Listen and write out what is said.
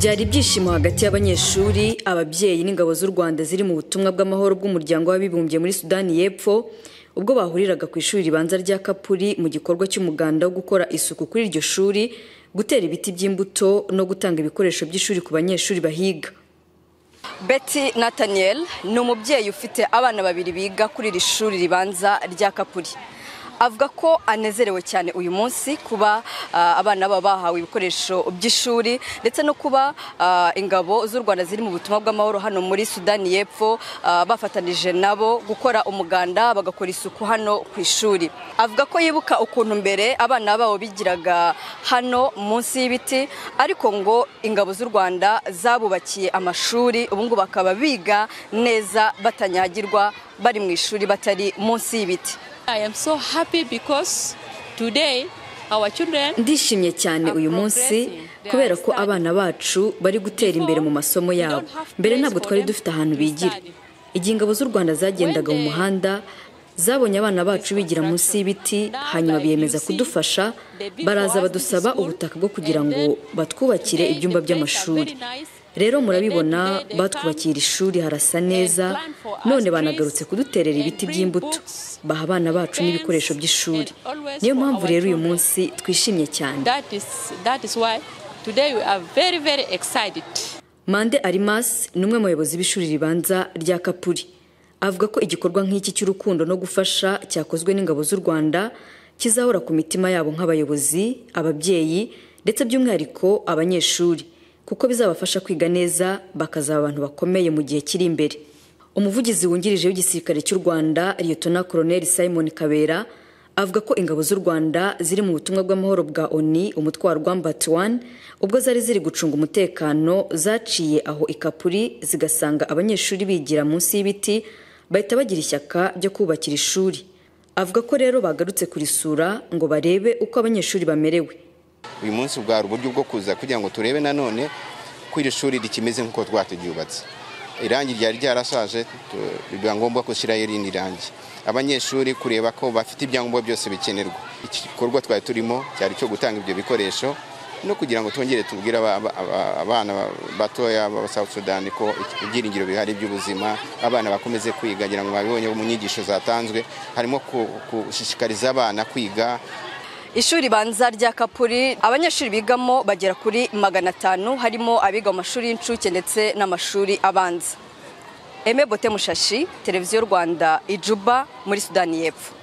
byari ibyishimo hagati y'abanyeshuri ababyeyi n'ingabo z'u rwanda ziri mu butumwa bw'amahoro bw'umuryango w'abibumbye muri sudani y'epfo ubwo bahuriraga ku ishuri ribanza rya kapuri mu gikorwa cy'umuganda wo gukora isuku kuri iryo shuri gutera ibiti by'imbuto no gutanga ibikoresho by'ishuri ku banyeshuri bahiga Betty Nathaniel ni umubyeyi ufite abana babiri biga kuri iri shuri ribanza rya Kapuri avuga ko anezerewe cyane uyu munsi kuba ah, abana baba bahawe ibikoresho by'ishuri ndetse no kuba ah, ingabo z'u Rwanda ziri mu butumwa bw'amahoro hano muri Sudani y'Epfo ah, bafatanije nabo gukora umuganda bagakora isuku hano ku ishuri avuga ko yibuka ukuntu mbere abana babo bigiraga hano munsi y'ibiti ariko ngo ingabo z'u Rwanda zabubakiye amashuri ubu ngubu bakaba biga neza batanyagirwa bari mu ishuri batari munsi y'ibiti I am so happy because today our children ndishimye cyane uyu munsi kubera ko abana bacu bari gutera imbere mu masomo yabo mbere ntabwo twari dufite ahantu bigira igihe ingabo z'u rwanda zagendaga mu muhanda zabonye abana bacu bigira munsi y'ibiti hanyuma biyemeza kudufasha baraza badusaba ubutaka bwo kugira ngo batwubakire ibyumba by'amashuri rero murabibona batwubakiye iri shuri harasa neza none banagarutse kuduterera ibiti by'imbuto baha abana bacu n'ibikoresho by'ishuri niyo mpamvu rero uyu munsi twishimye cyane that is that is why today we are very very excited mande arimas ni umwe mu bayobozi b'ishuri ribanza rya kapuri avuga ko igikorwa nk'iki cy'urukundo no gufasha cyakozwe n'ingabo z'u rwanda kizahora ku mitima yabo nk'abayobozi ababyeyi ndetse by'umwihariko abanyeshuri kuko bizabafasha kwiga neza bakazaba abantu bakomeye mu gihe kiri imbere umuvugizi wungirije w'igisirikare cy'u rwanda liyetona koroneli simon kabera avuga ko ingabo z'u rwanda ziri mu butumwa bw'amahoro bwa oni umutwe wa rwambati wani ubwo zari ziri gucunga umutekano zaciye aho ikapuri zigasanga abanyeshuri bigira munsi y'ibiti bahita bagira ishyaka ryo kubakira ishuri avuga ko rero bagarutse kurisura ngo barebe uko abanyeshuri bamerewe uyu munsi bwari uburyo bwo kuza kugira ngo turebe nanone ko iri shuri rikimeze nk'uko twaturyubatse irangi ryari ryarashaje tu- biba ngombwa gushyiraho irindi rangi abanyeshuri kureba ko bafite ibyangombwa byose bikenerwa iki gikorwa twari turimo cyari icyo gutanga ibyo bikoresho no kugira ngo twongere tubwire aba- aba- aba- abana batoya b'aba South Sudan ko iki- ibyiringiro bihari by'ubuzima abana bakomeze kwiga ngira ngo babibonye mu nyigisho zatanzwe harimo ku- gushishikariza abana kwiga ishuri banza rya kapuri abanyeshuri bigamo bagera kuri magana atanu harimo abiga mu mashuri y'incuke ndetse n'amashuri abanza eme bote mushashi televiziyo rwanda ijuba muri sudani y'epfo